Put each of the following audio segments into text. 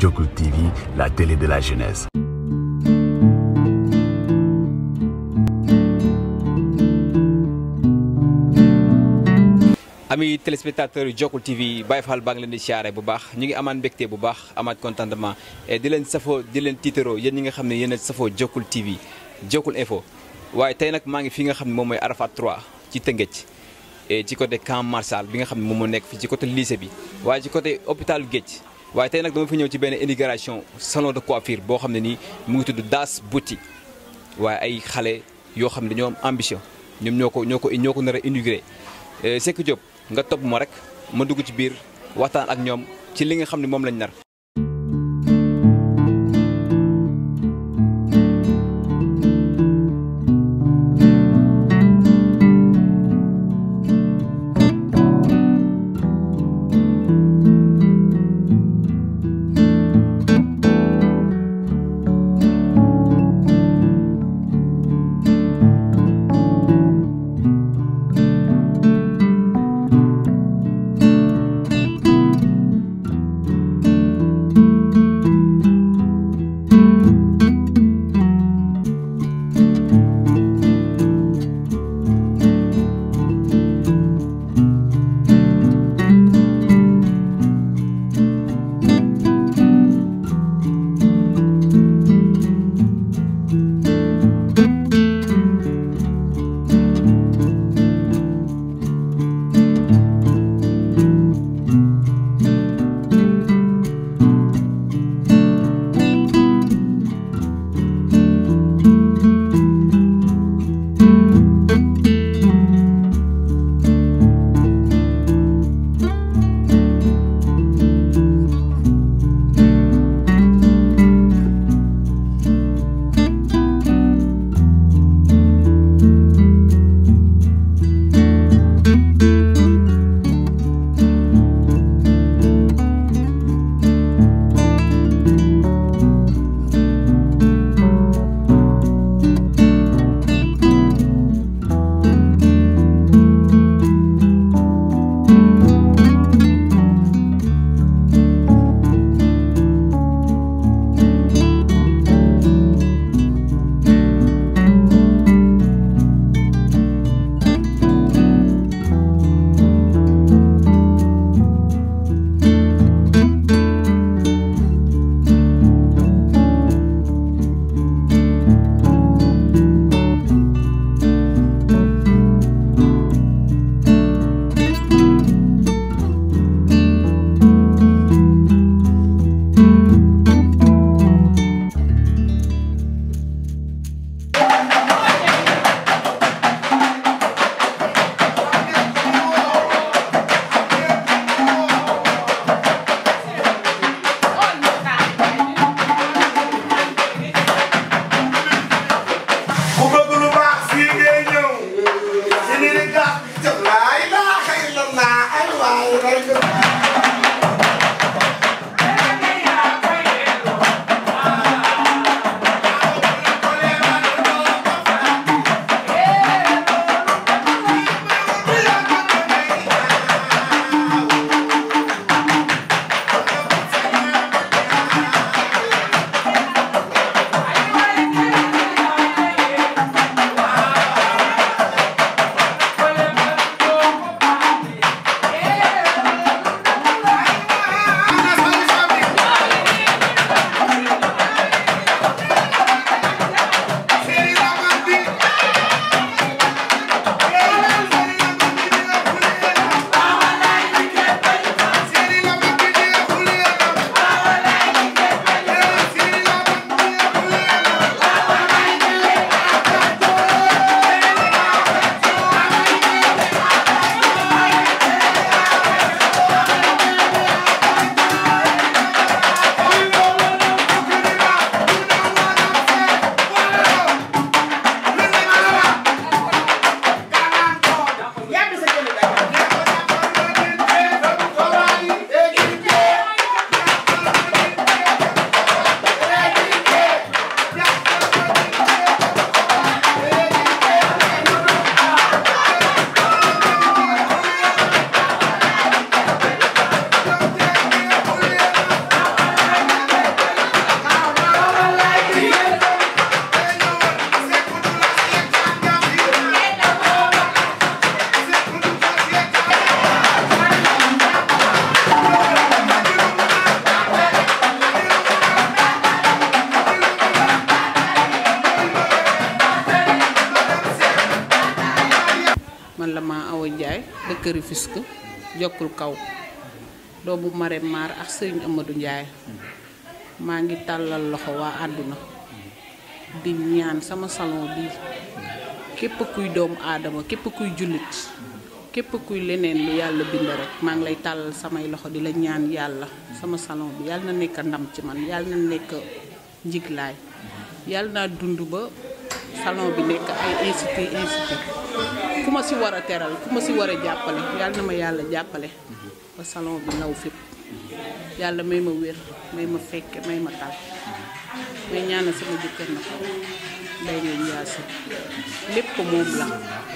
Jokul TV, la télé de la jeunesse. ami téléspectateurs yu Jokul TV Baye Fall baa ngi leen di siyaare bu baax ñu ngi amaan mbégte bu baax amaat contentement et di leen safoo di leen tiitaroo yéen ñi nga xam ne yéen a safoo Jokul TV Jokul Info waaye tey nag maa ngi fi nga xam ne moom mooy Arafat 3 ci Tëngéej et ci côté camp Marsal bi nga xam ne moom moo nekk fii ci côté lycée bi waaye ci côté hôpital Géej waaye tey nag dama fi ñëw ci benn inauguration salon de coiffure boo xam ne nii mu ngi tudd Das Bouti waaye ay xale yoo xam ne dañoo am ambition ñoom ñoo ko ñoo ko ñoo ko nar a inauguré Seck Diop nga topp ma rek ma dugg ci biir waxtaan ak ñoom ci li nga xam ne moom lañ nar. dëkk Rufisque jokkul kaw doomu Marème Mar ak sëriñ Amadou Ndiaye maa ngi tàllal loxo waa àdduna di ñaan sama salon bi képp kuy doomu aadama képp kuy jullit képp kuy leneen lu yàlla bind rek maa ngi lay tàllal samay loxo di la ñaan yàlla sama salon bi yàlla na nekk ndam ci man yàlla na nekk njiglaay yàlla naa dund ba salon bi nekk ay institut institut ku ma si war a teral ku ma si war a jàppale yàlla na ma yàlla jàppale ba salon bi law fépp yàlla may ma wér may ma fekke may ma tal may ñaanal sama jëkkër na ko day ngeen yaasi lépp moom la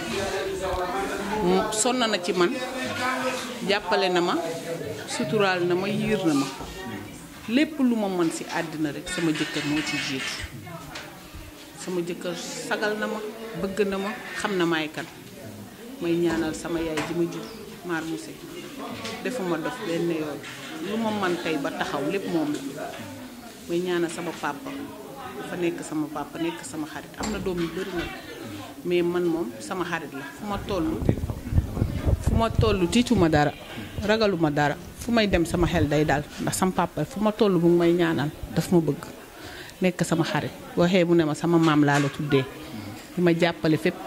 mu sonn na ci man jàppale na ma suturaal na ma yiir na ma lépp lu ma mën ci àddina rek sama jëkkër moo ci jiitu sama jëkkër sagal na ma bëgg na ma xam na maay kan may ñaanal sama yaay ji ma jur maar muse defuma dof benn yoon lu ma man tey ba taxaw lépp moom la may ñaanal sama papa dafa nekk sama papa nekk sama xarit am na doom yu bari nag mais man moom sama xarit la fu ma toll fu ma toll tiituma dara ragaluma dara fu may dem sama xel day dal ndax sama papa fu ma toll mu ngi may ñaanal daf ma bëgg nekk sama xarit waxee mu ne ma sama maam laa la tuddee di ma jàppale fépp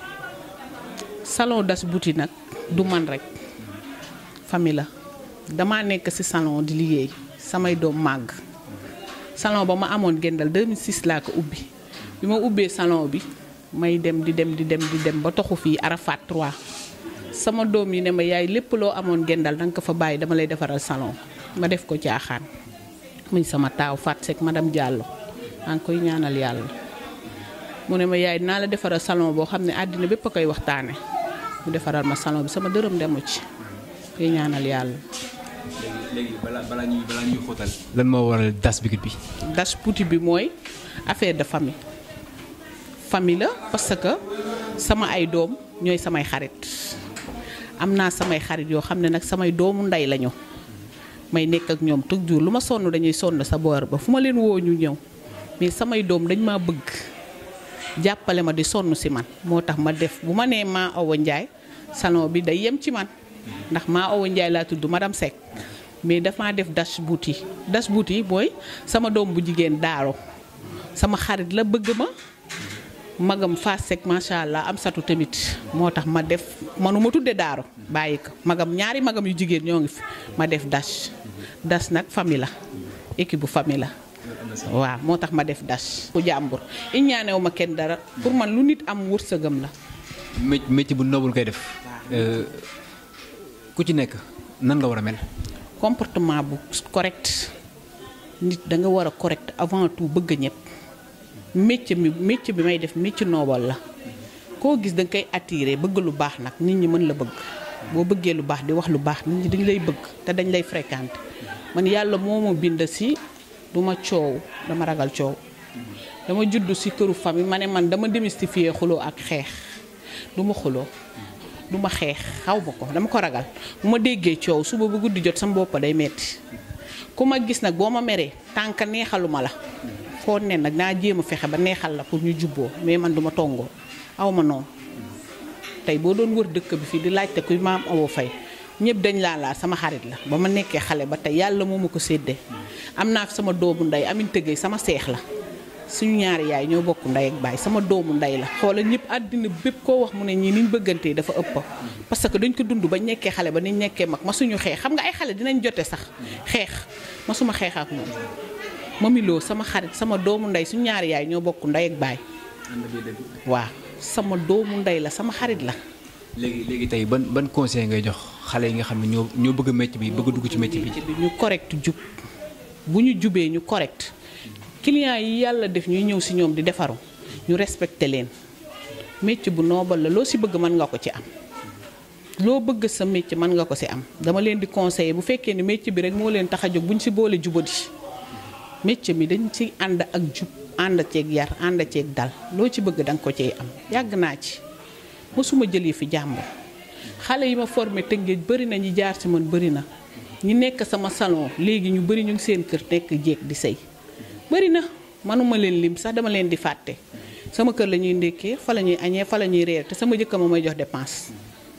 salon das buti nag du man rek famille la damaa nekk ci salon di liggéey samay doom màgg salon ba ma amoon gendal 2006 laa ko ubbi bi ma ubbee salon bi may dem di dem di dem di dem ba toxu fii Arafat 3 sama doom yi ne ma yaay lépp loo amoon gendal danga ko fa bàyyi dama lay defaral salon ma def ko caaxaan muy sama taaw Fat Seck madame Diallo maa ngi koy ñaanal yàlla mu ne ma yaay naa la defaral salon boo xam ne àddina bépp a koy waxtaane mu defaral ma salon bi sama dërëm demu ci koy ñaanal yàlla léegi balaa balaa ñuy balaa ñuy xóotal. lan moo waral das bigit bi. das puti bi mooy affaire de famille famille la parce que sama ay doom ñooy samay xarit am naa samay xarit yoo xam ne nag samay doomu ndey lañu may nekk ak ñoom toujours lu ma sonn dañuy sonn sa boor ba fu ma leen woo ñu ñëw mais samay doom dañ maa bëgg jàppale ma di sonn si man moo tax ma def bu ma nee maa Awa Ndiaye salon bi day yem ci man ndax maa Awa Ndiaye laa tudd madame Seck mais dafa def dash bouti dash bouti mooy sama doom bu jigéen daaro sama xarit la bëgg ma magam Fass Seck macha allah am satu tamit moo tax ma def manuma tudde daaro bàyyi ko magam ñaari magam yu jigéen ñoo ngi fi ma def dash dash nag famille la équipe bu famille la waaw moo tax ma def dash bu jàmbur i ñaanewu ma kenn dara pour man lu nit am wërsëgam la mé métier bu noble koy def. ku ci nekk nan nga war a mel. comportement bu correct nit da nga war a correct avant tout bëgg ñëpp métier mi métier bi may def métier noobal la koo gis da nga koy attiré bëgg lu baax nag nit ñi mën la bëgg boo bëggee lu baax di wax lu baax nit ñi dañ lay bëgg te dañ lay fréquenté man yàlla moo ma bind si du ma coow dama ragal coow dama judd si këru famille ma ne man dama démystifier xuloo ak xeex du ma xuloo du ma xeex xaw ma ko dama ko ragal bu ma déggee coow suba bu guddi jot sama bopp day metti ku ma gis nag boo ma meree tànk neexaluma la foo ne nag naa jéem a fexe ba neexal la pour ñu jubboo mais man du ma tongoo aw ma noonu tey boo doon wër dëkk bi fii di laajte kuy maam Awa Faye ñëpp dañ laa laa sama xarit la ba ma nekkee xale ba tey yàlla moo ma ko séddee am naa fi sama doomu ndey amin tëggee sama seex la suñu ñaari yaay ñoo bokk ndey ak baay sama doomu ndey la xoolal ñëpp àddina bépp koo wax mu ne ñii niñ bëggantee dafa ëpp parce que dañ ko dund bañ nekkee xale ba niñ nekkee mag ma suñu xeex xam nga ay xale dinañ jote sax xeex ma suma xeex ak moom mamiloo sama xarit sama doomu ndey suñu ñaari yaay ñoo bokk ndey ak baay waaw sama doomu ndey la sama xarit la léegi léegi tey ban ban conseil ngay jox xale yi nga xam ne ñoo ñoo bëgg métier bi bëgg dugg ci métier bi. bi ñu correct jub bu ñu jubee ñu correct clients yi yàlla def ñuy ñëw si ñoom di defaru ñu respecté leen métier bu noobal la loo si bëgg mën nga ko ci am loo bëgg sa métier mën nga ko si am dama leen di conseiller bu fekkee ni métier bi rek moo leen tax a jóg bu ñu si boole jubadi métier mi dañ ci ànd ak jub ànd ceeg yar ànd ceeg dal loo ci bëgg danga ko ciy am yàgg naa ci mosuma jëlee fi jàmbur xale yi ma formé tëngéej bëri na ñi jaar ci man bëri na ñi nekk sama salon léegi ñu bëri ñu ngi seen kër nekk jéeg di sëy bëri na manuma leen lim sax dama leen di fàtte sama kër la ñuy ndékkee fa la ñuy añee fa la ñuy reer te sama jëkkër ma may jox dépense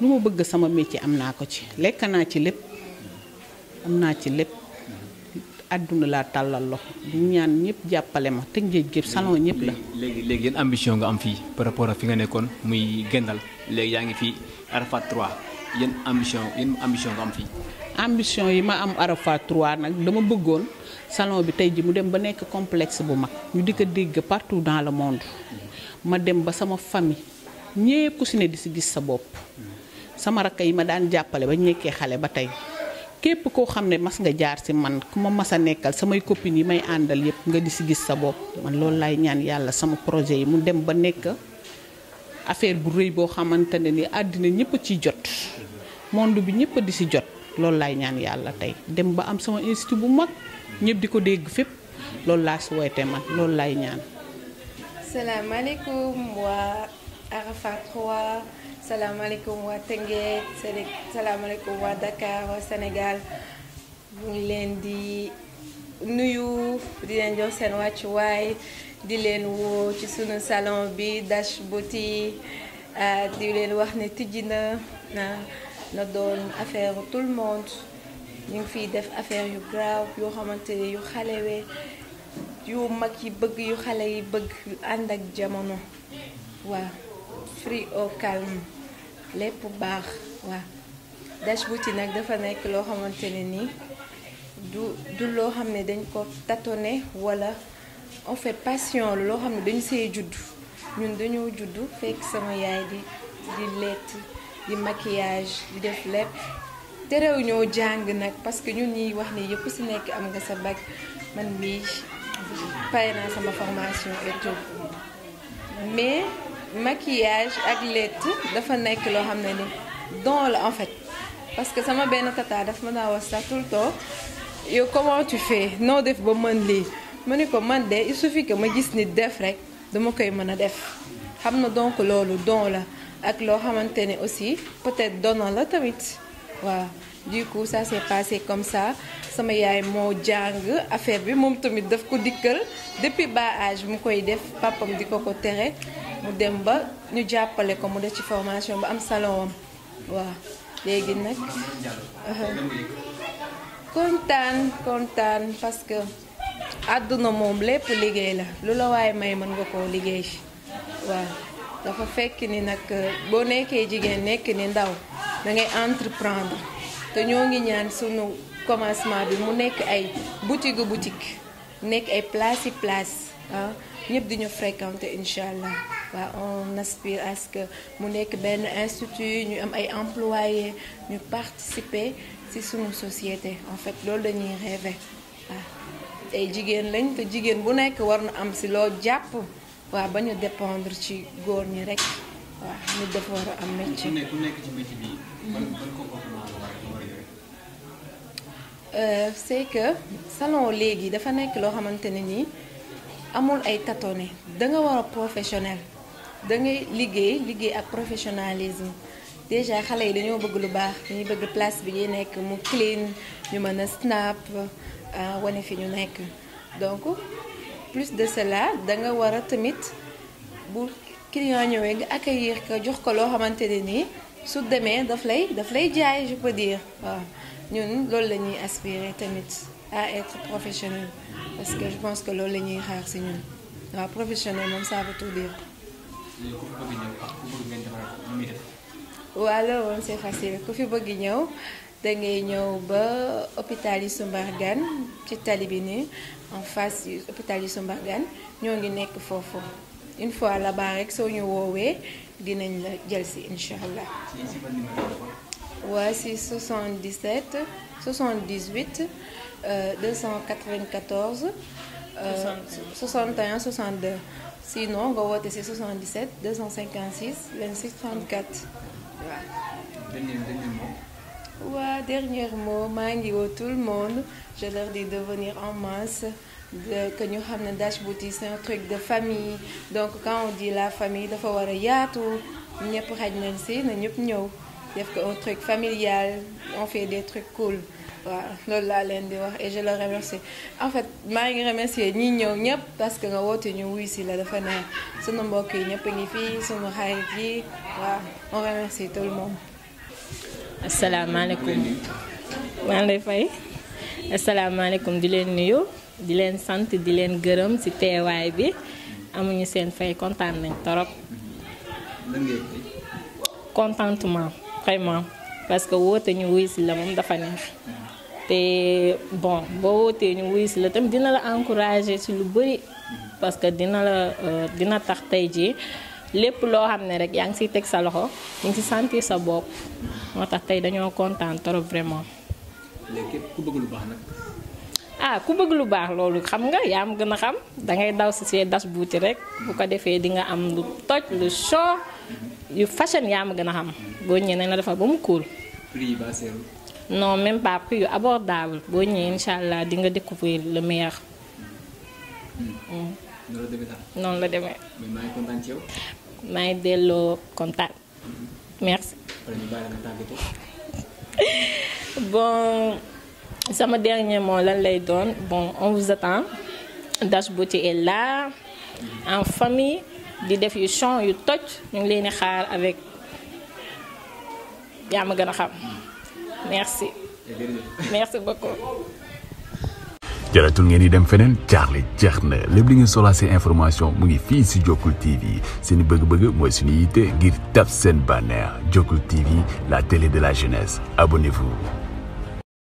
lu ma bëgg sama métier am naa ko ci lekk naa ci lépp am naa ci lépp àdduna laa tàllal loxo di ñaan ñëpp jàppale ma te ngéej gépp salon ñëpp la léegi léegi yéen ambition nga am fii par rapport ak fi nga nekkoon muy Gendal léegi yaa ngi fii Arafat 3 yéen ambition yéen ambition nga am fii. ambition yi ma am Arafat 3 nag dama bëggoon salon bi tey ji mu dem ba nekk complexe bu mag ñu di ko dégg partout dans le monde ma dem ba sama famille ñépp ku si ne di si gis sa bopp sama rakk yi ma daan jàppale ba ñu nekkee xale ba tey képp koo xam ne mas nga jaar si man ku ma mas a nekkal samay copines yi may àndal yépp nga di si gis sa bopp man loolu laay ñaan yàlla sama projet yi mu dem ba nekk affaire bu rëy boo xamante ne ni àddina ñëpp a ciy jot monde bi ñëpp a di si jot loolu laay ñaan yàlla tey dem ba am sama institut bu mag ñëpp di ko dégg fépp loolu laa souhaité man loolu laay ñaan. salaamaaleykum waa Arafat 3 salaamaaleykum waa Tëngéej salaamaaleykum waa Dakar waa Sénégal mu ngi leen di nuyu di leen jox seen wàccuwaay di leen woo ci sunu salon bi Dash Beauty di leen wax ne tijji na na doon affaire tout le monde ñu ngi fiy def affaire yu grave yoo xamante ne yu xalewee yu mag yi bëgg yu xale yi bëgg yu ànd ak jamono waaw free au calme lépp baax waaw Dash Beauty nag dafa nekk loo xamante ne nii du du loo xam ne dañ ko tâtonner wala en fait passion loo xam ne dañu see judd ñun dañoo judd fekk sama yaay di di lett di maquillage di def lépp terew ñoo jàng nag parce que ñun ñuy wax ni yëpp si nekk am nga sa bac man mii pare naa sama formation et tout mais maquillage ak lett dafa nekk loo xam ne ni don la en fait parce que sama benn tata daf ma daa wax sax tout le temps yow comment tu fais noo def ba mën lii ma ne ko man de il suffit que ma gis nit def rek dama koy mën a def xam na donc loolu don la ak loo xamante ne aussi peut-être donnant la tamit waaw du coup ça s'est passé comme ça sama yaay moo jàng affaire bi moom tamit daf ko dikkal depuis bas âge mu koy def papam di ko ko tere mu dem ba ñu jàppale ko mu def ci formation ba am salon am waaw léegi nag kontaan kontaan parce que àdduna moom lépp liggéey la lu la waaye may mën nga koo liggéey waaw dafa fekk ni nag boo nekkee jigéen nekk ni ndaw da ngay entreprendre te ñoo ngi ñaan sunu commencement bi mu nekk ay boutique boutique nekk ay place yi place ah ñëpp di ñu fréquenter incha allah waaw on aspire à ce que mu nekk benn institut ñu am ay employés ñu participer ci sunu société en fait loolu dañuy rêver waaw ay jigéen lañ te jigéen bu nekk war na am ci loo jàpp waaw ba ñu dépendre ci góor ñi rek waaw nit dafa war a am métier. ku nekk ku nekk ci métier bi ban ban comportement la war a war a yore. c'est que salon léegi dafa nekk loo xamante ne nii amul ay tâtonner da nga war a professionnel da ngay liggéey liggéey ak professionnalisme déjà xale yi dañoo bëgg lu baax dañuy bëgg place bi ñuy nekk mu clean ñu mën a snap wane fi ñu nekk donc plus de cela da nga war a tamit bu client ñëwee nga accueillir ko jox ko loo xamante ne nii su demee daf lay daf lay jaay je peux dire waaw ñun loolu la ñuy aspirer tamit à être professionnel parce que je pense que loolu la ñuy xaar ci ñun waaw professionnel moom ça veut tout dire. léegi ku fi bëgg ñëw ak ku bëgg ngeen defal ko nu muy def. waaw loolu moom c'est facile ku fi bëgg ñëw da ngay ñëw ba hôpital yi Sumbargane ci tali bi nii en face yu hôpital yi Sumbargane ñoo ngi nekk foofu une fois là-bas rek soo ñu woowee dinañ la jël ci incha allah. waa si 77 78 euh, 294 euh, 61 62 sinon nga woote si 77 256 26 34 waaw. dernier dernier mot. waa dernier mot maa ngi woo tout le monde je leur dis de venir en masse de que ñu xam ne Dash Beauty c'est un truc de famille donc quand on dit la famille dafa war a yaatu ñëpp xaj nañ si na ñëpp ñëw. def ko un truc familial on fait des trucs cool waaw loolu laa leen di wax et je le remercie en fait maa ngi remercier ñi ñëw ñëpp parce que nga woote ñu wuy si la dafa neex sunu mbokk yi ñëpp a ngi fii sunu xarit yi waaw on remercie tout le monde. asalaamaaleykum maa ngi lay fay asalaamaaleykum di leen nuyu di leen sant di leen gërëm ci teewaay bi amuñu seen fay kontaan nañ torop contentement vraiment parce que woote ñu wuy si la moom dafa neex te bon boo wootee ñu wuy si la tamit dina la encourager ci lu bari parce que dina la dina tax tey jii lépp loo xam ne rek yaa ngi ciy teg sa loxo ñu ngi ci sentir sa bopp moo tax tey dañoo kontaan trop vraiment. léegi ku bëgg lu baax nag. ah ku bëgg lu baax loolu xam nga yaa ma gën a xam dangay daw ci see das buuti rek bu ko defee di nga am lu toj lu show yu fashion yaa ma gën a xam boo ñëwee nañ la defar ba mu cool. prix yi ba seerul. non même pas prix yu abordable boo ñëwee incha allah di nga découvrir le meilleur. noonu la demee daal. noonu la demee. mais maa ngi kontaan ci yow. maa ngi delloo kontaan merci. pare ñu bàyyi la nga tàggatoo. bon sama dernier mot lan lay doon bon on vous attend Dash Beauty est là en famille di def yu chant yu toj ñu ngi leen di xaar avec yaa ma gën a xam merci merci beaucoup. jaratul ngeen di dem feneen jaaxle jeex na lépp li ngeen soxlaa seen information mu ngi fii si Jokkul TV seen bëgg-bëgg mooy suñu yitte ngir taf seen bànneex Jokkul TV la télé de la jeunesse abonnez-vous.